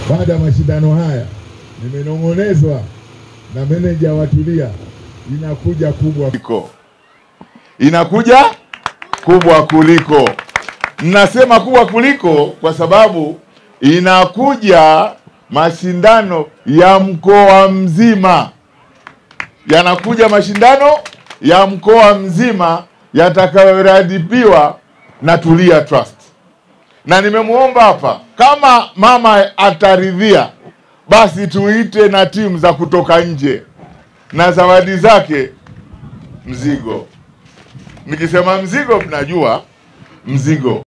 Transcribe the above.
baada ya mashindano haya nimenong'onezwa na meneja wa Tulia, inakuja kubwa kuliko inakuja kubwa kuliko. Mnasema kubwa kuliko kwa sababu inakuja mashindano ya mkoa mzima, yanakuja mashindano ya mkoa mzima yatakayoratibiwa na Tulia Trust, na nimemwomba hapa kama mama ataridhia, basi tuite na timu za kutoka nje na zawadi zake mzigo. Nikisema mzigo, mnajua mzigo.